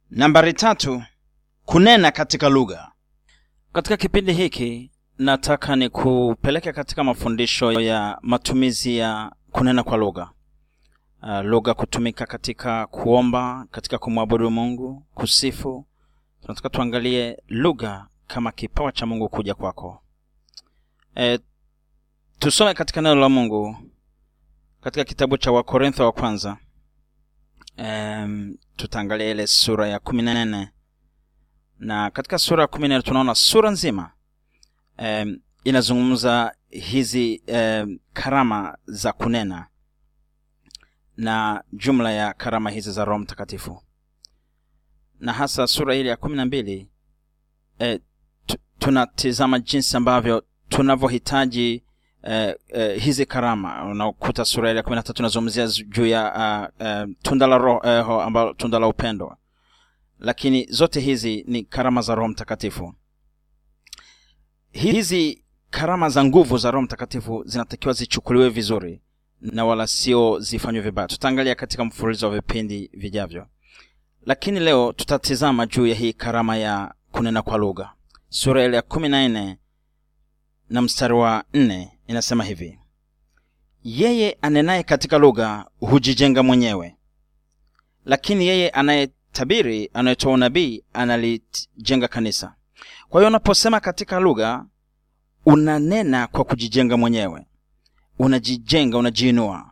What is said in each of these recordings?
nambari tatu kunena katika lugha katika kipindi hiki nataka ni kupeleka katika mafundisho ya matumizi ya kunena kwa lugha uh, lugha kutumika katika kuomba katika kumwabudu mungu kusifu tunataka tuangalie lugha kama kipawa cha mungu kuja kwako e, tusome katika neno la mungu katika kitabu cha wakorintho wa kwanza um, tutaangalia ile sura ya kumi na nne na katika sura ya kumi na nne tunaona sura nzima um, inazungumza hizi um, karama za kunena na jumla ya karama hizi za roho mtakatifu na hasa sura ile ya kumi na mbili eh, tunatizama jinsi ambavyo tunavyohitaji eh, eh, hizi karama unakuta sura ile ya kumi na tatu inazungumzia juu ya uh, uh, tunda la roho uh, ambalo tunda la upendo lakini zote hizi ni karama za roho mtakatifu hizi karama za nguvu za roho mtakatifu zinatakiwa zichukuliwe vizuri na wala sio zifanywe vibaya tutaangalia katika mfululizo wa vipindi vijavyo lakini leo tutatizama juu ya hii karama ya kunena kwa lugha sura ile ya kumi na nne na mstari wa nne inasema hivi yeye anenaye katika lugha hujijenga mwenyewe lakini yeye anayetabiri anayetoa unabii analijenga kanisa kwa hiyo unaposema katika lugha unanena kwa kujijenga mwenyewe unajijenga unajiinua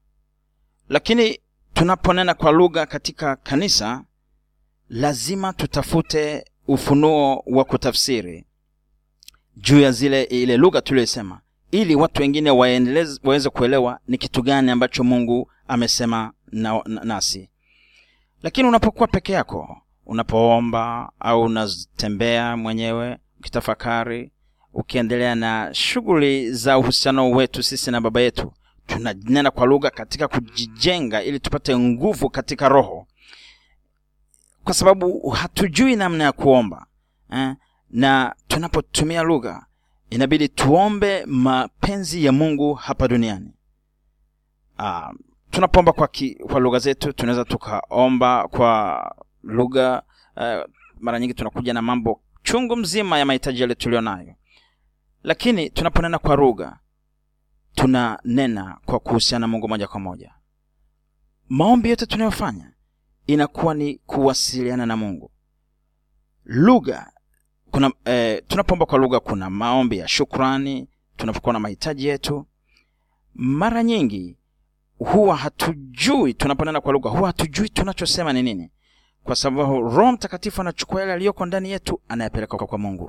lakini tunaponena kwa lugha katika kanisa lazima tutafute ufunuo wa kutafsiri juu ya zile ile lugha tuliyosema ili watu wengine waweze kuelewa ni kitu gani ambacho mungu amesema na, na, nasi lakini unapokuwa peke yako unapoomba au unatembea mwenyewe ukitafakari ukiendelea na shughuli za uhusiano wetu sisi na baba yetu tunanena kwa lugha katika kujijenga ili tupate nguvu katika roho kwa sababu hatujui namna ya kuomba eh? na tunapotumia lugha inabidi tuombe mapenzi ya mungu hapa duniani uh, tunapoomba kwa, ki, kwa lugha zetu tunaweza tukaomba kwa lugha uh, mara nyingi tunakuja na mambo chungu mzima ya mahitaji yale tulio nayo lakini tunaponena kwa lugha tunanena kwa kuhusiana na mungu moja kwa moja maombi yote tunayofanya inakuwa ni kuwasiliana na mungu lugha kuna eh, tunapoomba kwa lugha kuna maombi ya shukrani tunapokuwa na mahitaji yetu mara nyingi huwa hatujui tunaponena kwa lugha huwa hatujui tunachosema ni nini kwa sababu roho mtakatifu anachukua yale aliyoko ndani yetu anayepeleka kwa mungu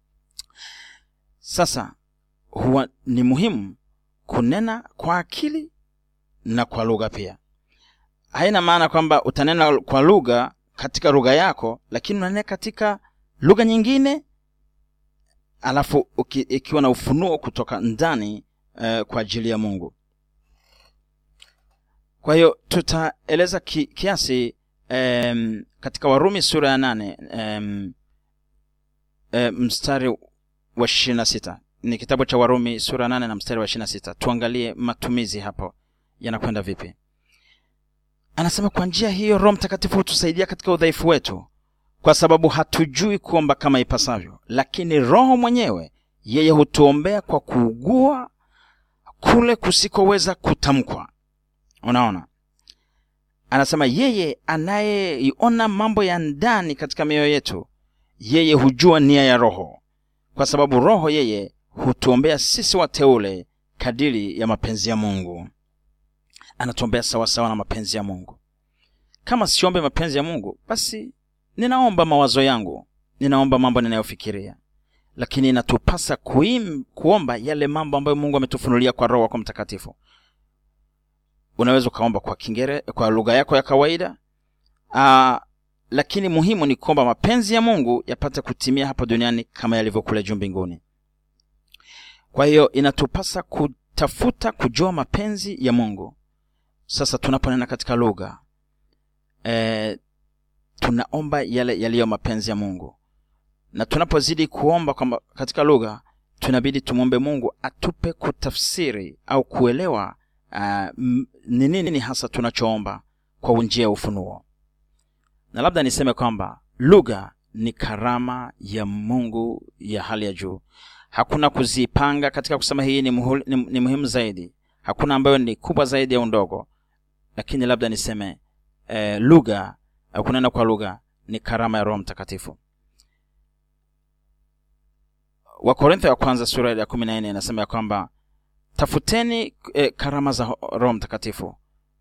sasa huwa ni muhimu kunena kwa akili na kwa lugha pia haina maana kwamba utanena kwa lugha katika lugha yako lakini unanena katika lugha nyingine alafu uki, ikiwa na ufunuo kutoka ndani uh, kwa ajili ya mungu kwa hiyo tutaeleza ki, kiasi um, katika warumi sura ya nane um, um, mstari wa ishirini na sita ni kitabu cha warumi sura nane na mstari wa ishirina sita tuangalie matumizi hapo yanakwenda vipi anasema kwa njia hiyo roho mtakatifu hutusaidia katika udhaifu wetu kwa sababu hatujui kuomba kama ipasavyo lakini roho mwenyewe yeye hutuombea kwa kuugua kule kusikoweza kutamkwa unaona anasema yeye anayeiona mambo ya ndani katika mioyo yetu yeye hujua nia ya roho kwa sababu roho yeye hutuombea sisi wateule kadiri ya mapenzi ya mungu anatuombea sawasawa na mapenzi ya mungu kama siombe mapenzi ya mungu basi ninaomba mawazo yangu ninaomba mambo ninayofikiria lakini inatupasa kuim, kuomba yale mambo ambayo mungu ametufunulia kwa roho wako mtakatifu unaweza ukaomba kwa kingere kwa lugha yako ya kawaida Aa, lakini muhimu ni kwamba mapenzi ya mungu yapate kutimia hapa duniani kama yalivyokule juu mbinguni kwa hiyo inatupasa kutafuta kujua mapenzi ya mungu sasa tunaponena katika lugha e, tunaomba yale yaliyo mapenzi ya mungu na tunapozidi kuomba kwamba katika lugha tunabidi tumwombe mungu atupe kutafsiri au kuelewa uh, ni nini hasa tunachoomba kwa njia ya ufunuo na labda niseme kwamba lugha ni karama ya mungu ya hali ya juu hakuna kuzipanga katika kusema hii ni, muhul, ni, ni muhimu zaidi hakuna ambayo ni kubwa zaidi au ndogo lakini labda niseme eh, lugha eh, kunena kwa lugha ni karama ya roho mtakatifu wakorintho ya kwanza sura ya kumi na nne inasema ya kwamba tafuteni eh, karama za roho mtakatifu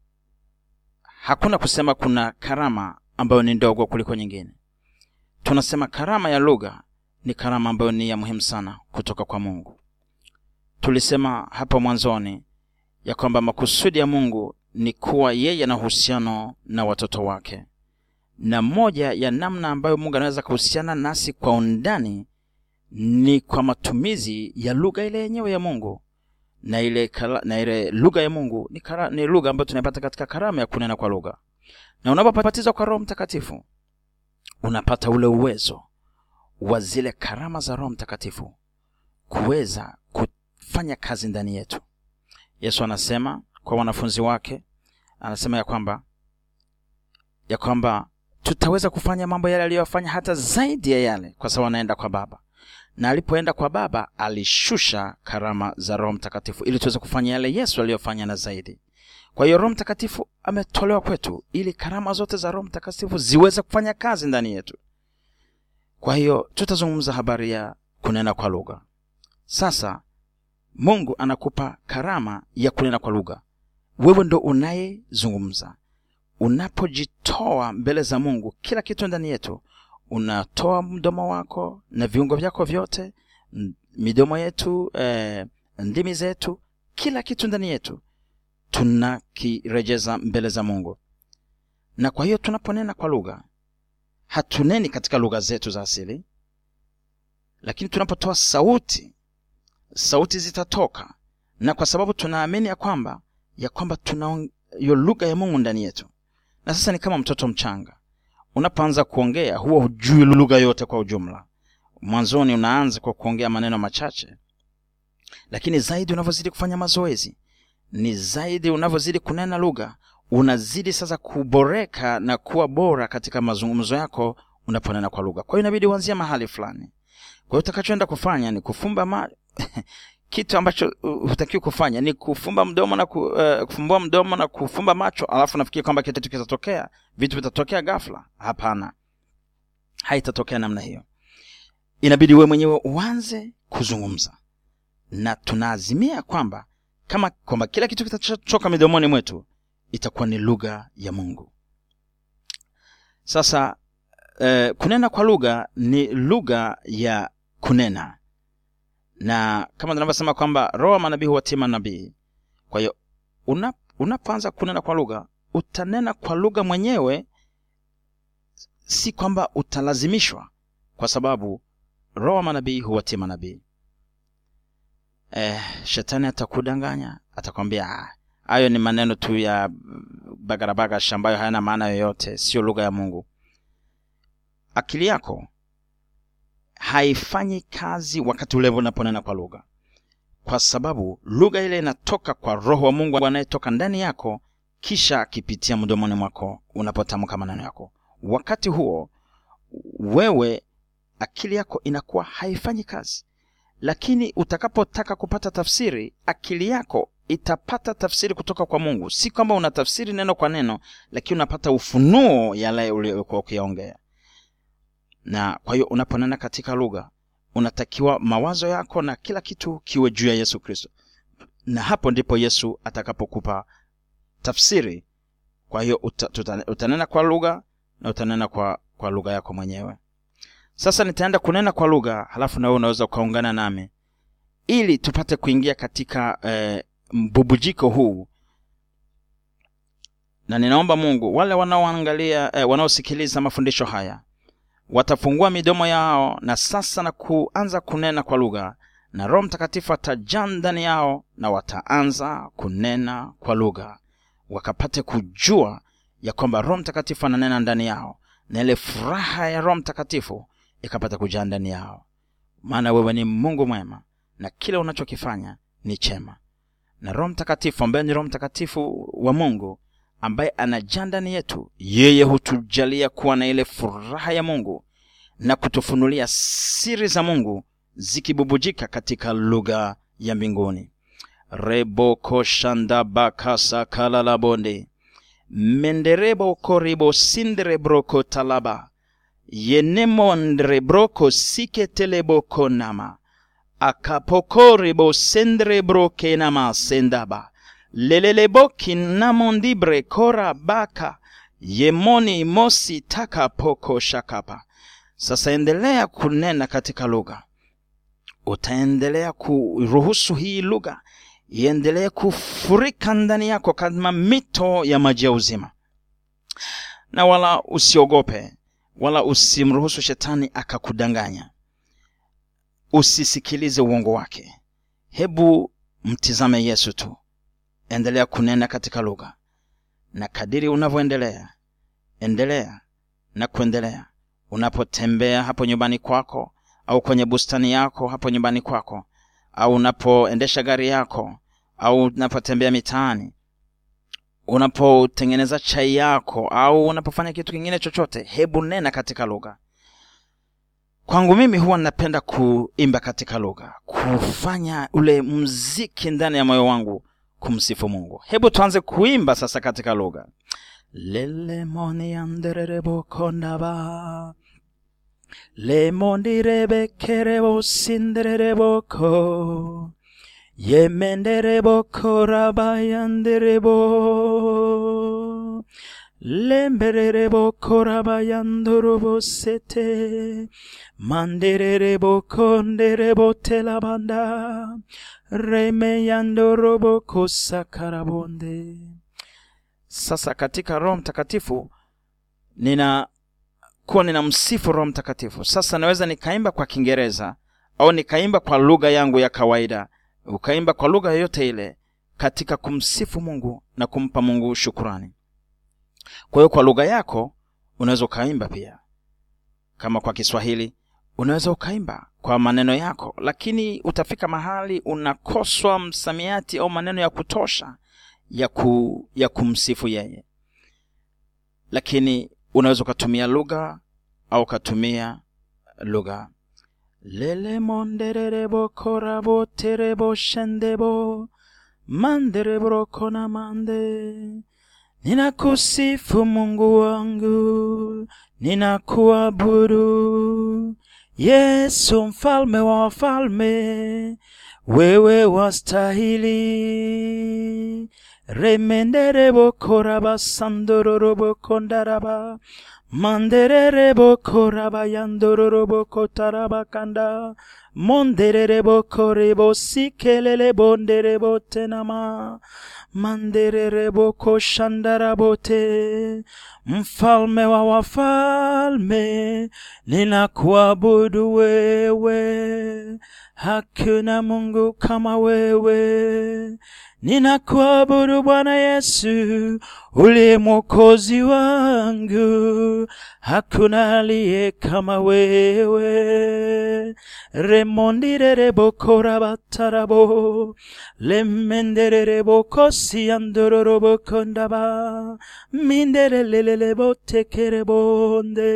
hakuna kusema kuna karama ambayo ni ndogo kuliko nyingine tunasema karama ya lugha ni karama ambayo ni ya muhimu sana kutoka kwa mungu tulisema hapo mwanzoni ya kwamba makusudi ya mungu ni kuwa yeye ana uhusiano na watoto wake na moja ya namna ambayo mungu anaweza kuhusiana nasi kwa undani ni kwa matumizi ya lugha ile yenyewe ya mungu na ile kala, na ile lugha ya mungu ni, kara, ni lugha ambayo tunaipata katika karama ya kunena kwa lugha na unapobatizwa kwa roho mtakatifu unapata ule uwezo wa zile karama za roho mtakatifu kuweza kufanya kazi ndani yetu yesu anasema kwa wanafunzi wake anasema ya kwamba ya kwamba tutaweza kufanya mambo yale aliyofanya hata zaidi ya yale kwa sababu anaenda kwa baba na alipoenda kwa baba alishusha karama za roho mtakatifu ili tuweze kufanya yale yesu aliyofanya na zaidi kwa hiyo roho mtakatifu ametolewa kwetu ili karama zote za roho mtakatifu ziweze kufanya kazi ndani yetu kwa hiyo tutazungumza habari ya kunena kwa lugha sasa mungu anakupa karama ya kunena kwa lugha wewe ndo unayezungumza unapojitoa mbele za mungu kila kitu ndani yetu unatoa mdomo wako na viungo vyako vyote midomo yetu eh, ndimi zetu kila kitu ndani yetu tunakirejeza mbele za mungu na kwa hiyo tunaponena kwa lugha hatuneni katika lugha zetu za asili lakini tunapotoa sauti sauti zitatoka na kwa sababu tunaamini ya kwamba ya kwamba tuna hiyo lugha ya mungu ndani yetu na sasa ni kama mtoto mchanga unapoanza kuongea huwa hujui lugha yote kwa ujumla mwanzoni unaanza kwa kuongea maneno machache lakini zaidi unavyozidi kufanya mazoezi ni zaidi unavyozidi kunena lugha unazidi sasa kuboreka na kuwa bora katika mazungumzo yako unaponena kwa lugha kwa hiyo inabidi uanzia mahali fulani kwa hiyo utakachoenda kufanya ni kufumba ma... kitu ambacho hutakiwi kufanya ni kufumba mdomo na ku, uh, kufumbua mdomo na kufumba macho alafu nafikiri kwamba kitu kitatokea vitu vitatokea ghafla hapana haitatokea namna hiyo inabidi we mwenyewe uanze kuzungumza na tunaazimia kwamba kama kwamba kila kitu kitachoka midomoni mwetu itakuwa ni lugha ya mungu sasa uh, kunena kwa lugha ni lugha ya kunena na kama tunavyosema kwamba roho wa manabii huwatima nabii kwa hiyo una, unapoanza kunena kwa lugha utanena kwa lugha mwenyewe si kwamba utalazimishwa kwa sababu roho wa manabii huwatima nabii eh, shetani atakudanganya atakwambia hayo ni maneno tu ya bagarabagash ambayo hayana maana yoyote sio lugha ya mungu akili yako haifanyi kazi wakati ule unaponena kwa lugha kwa sababu lugha ile inatoka kwa roho wa mungu anayetoka ndani yako kisha akipitia mdomoni mwako unapotamka maneno yako wakati huo wewe akili yako inakuwa haifanyi kazi lakini utakapotaka kupata tafsiri akili yako itapata tafsiri kutoka kwa mungu si kwamba unatafsiri neno kwa neno lakini unapata ufunuo yale uliokuwa ukiyaongea na kwa hiyo unaponena katika lugha unatakiwa mawazo yako na kila kitu kiwe juu ya yesu kristo na hapo ndipo yesu atakapokupa tafsiri kwa hiyo uta, tuta, utanena kwa lugha na utanena kwa, kwa lugha yako mwenyewe sasa nitaenda kunena kwa lugha halafu nawe unaweza ukaungana nami ili tupate kuingia katika eh, mbubujiko huu na ninaomba mungu wale wanaoangalia eh, wanaosikiliza mafundisho haya watafungua midomo yao na sasa na kuanza kunena kwa lugha na roho mtakatifu atajaa ndani yao na wataanza kunena kwa lugha wakapate kujua ya kwamba roho mtakatifu ananena ndani yao na ile furaha ya roho mtakatifu ikapata kujaa ndani yao maana wewe ni mungu mwema na kile unachokifanya ni chema na roho mtakatifu ambaye ni roho mtakatifu wa mungu ambaye anajaa ndani yetu yeye hutujalia kuwa na ile furaha ya mungu na kutufunulia siri za mungu zikibubujika katika lugha ya mbinguni rebokoshandabakasakalalabondi menderebokoribo sinderebroko talaba yenemondrebroko siketelebokonama akapokoribo sendrebrokenama sendaba lelelebokinnamondibre kora baka yemoni mosi taka poko shakapa sasa endelea kunena katika lugha utaendelea kuruhusu hii lugha iendelee kufurika ndani yako kama mito ya maji ya uzima na wala usiogope wala usimruhusu shetani akakudanganya usisikilize uongo wake hebu mtizame yesu tu endelea kunena katika lugha na kadiri unavyoendelea endelea na kuendelea unapotembea hapo nyumbani kwako au kwenye bustani yako hapo nyumbani kwako au unapoendesha gari yako au unapotembea mitaani unapotengeneza chai yako au unapofanya kitu kingine chochote hebu nena katika lugha kwangu mimi huwa napenda kuimba katika lugha kufanya ule mziki ndani ya moyo wangu kumsifu mungu hebu tuanze kuimba sasa katika lugha lelemoniandererebokonaba lemondirebekerebo sinderereboko yemendereboko rabayanderebo lemberereboko rabayandorobosete manderereboko nderebotelabanda remeyandoroboko sakarabonde sasa katika roho mtakatifu nina kuwa nina msifu roho mtakatifu sasa naweza nikaimba kwa kiingereza au nikaimba kwa lugha yangu ya kawaida ukaimba kwa lugha yoyote ile katika kumsifu mungu na kumpa mungu shukurani kwa hiyo kwa lugha yako unaweza ukaimba pia kama kwa kiswahili unaweza ukaimba kwa maneno yako lakini utafika mahali unakoswa msamiati au maneno ya kutosha ya, ku, ya kumsifu yeye lakini unaweza ukatumia lugha au ukatumia lugha lelemondererebokoraboterebo shendebo manderebrokona mande ninakusifu mungu wangu ninakuabudu yesu mfalme wa wafalme wewe wastahili remenderebokorabasandororobokondaraba mandererebokorabayandororobokotarabakanda mondererebokorebosikelelebonderebotenama mandererebokoshandarabote mfalme wa wafalme ninakuabudu wewe hakuna mungu kama wewe ninakuabudu bwana yesu uliye mwokozi wangu hakuna aliye kama wewe remondirerebokorabatarabo lemendererebokosi-andororobokondaba minderelelelebotekerebonde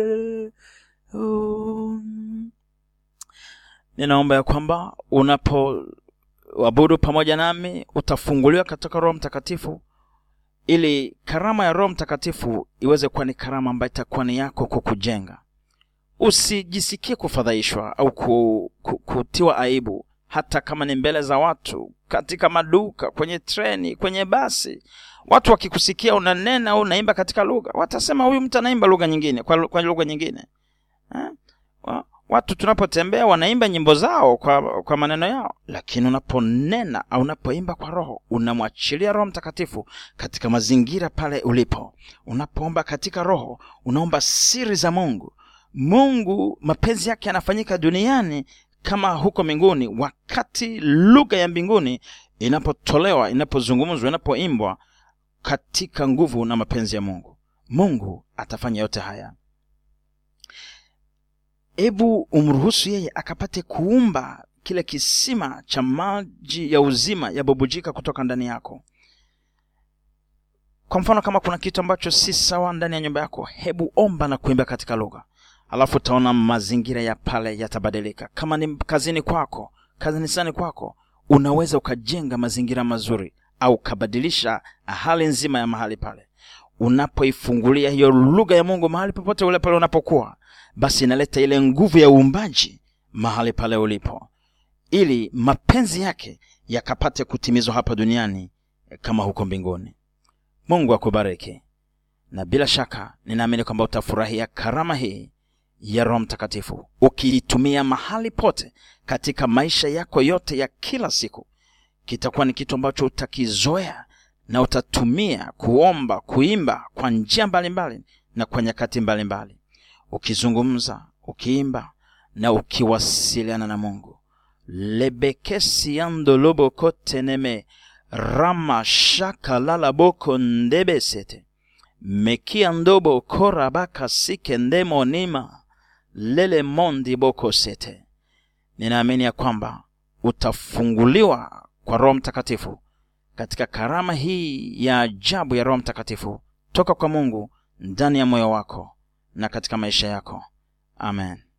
um. ninaomba ya kwamba unapo abudu pamoja nami utafunguliwa katika roho mtakatifu ili karama ya roho mtakatifu iweze kuwa ni karama ambayo itakuwa ni yako kukujenga usijisikie kufadhaishwa au ku, ku, kutiwa aibu hata kama ni mbele za watu katika maduka kwenye treni kwenye basi watu wakikusikia unanena au unaimba katika lugha watasema huyu mtu anaimba lugha nyingine kwa, kwa lugha nyingine ha? watu tunapotembea wanaimba nyimbo zao kwa, kwa maneno yao lakini unaponena au unapoimba kwa roho unamwachilia roho mtakatifu katika mazingira pale ulipo unapoomba katika roho unaomba siri za mungu mungu mapenzi yake yanafanyika duniani kama huko mbinguni wakati lugha ya mbinguni inapotolewa inapozungumzwa inapoimbwa katika nguvu na mapenzi ya mungu mungu atafanya yote haya hebu umruhusu yeye akapate kuumba kile kisima cha maji ya uzima yabubujika kutoka ndani yako kwa mfano kama kuna kitu ambacho si sawa ndani ya nyumba yako hebu omba na kuimba katika lugha alafu utaona mazingira ya pale yatabadilika kama ni kazini kwako kanisani kwako unaweza ukajenga mazingira mazuri au ukabadilisha hali nzima ya mahali pale unapoifungulia hiyo lugha ya mungu mahali popote ule pale unapokuwa basi inaleta ile nguvu ya uumbaji mahali pale ulipo ili mapenzi yake yakapate kutimizwa hapa duniani kama huko mbinguni mungu akubariki na bila shaka ninaamini kwamba utafurahia karama hii ya roho mtakatifu ukiitumia mahali pote katika maisha yako yote ya kila siku kitakuwa ni kitu ambacho utakizoea na utatumia kuomba kuimba kwa njia mbalimbali na kwa nyakati mbalimbali ukizungumza ukiimba na ukiwasiliana na mungu lebekesiandolobokoteneme rama shakalalaboko ndebesete mekia ndobo korabaka sike ndemonima lele mondi boko sete ninaamini ya kwamba utafunguliwa kwa roho mtakatifu katika karama hii ya ajabu ya roho mtakatifu toka kwa mungu ndani ya moyo wako na katika maisha yako amen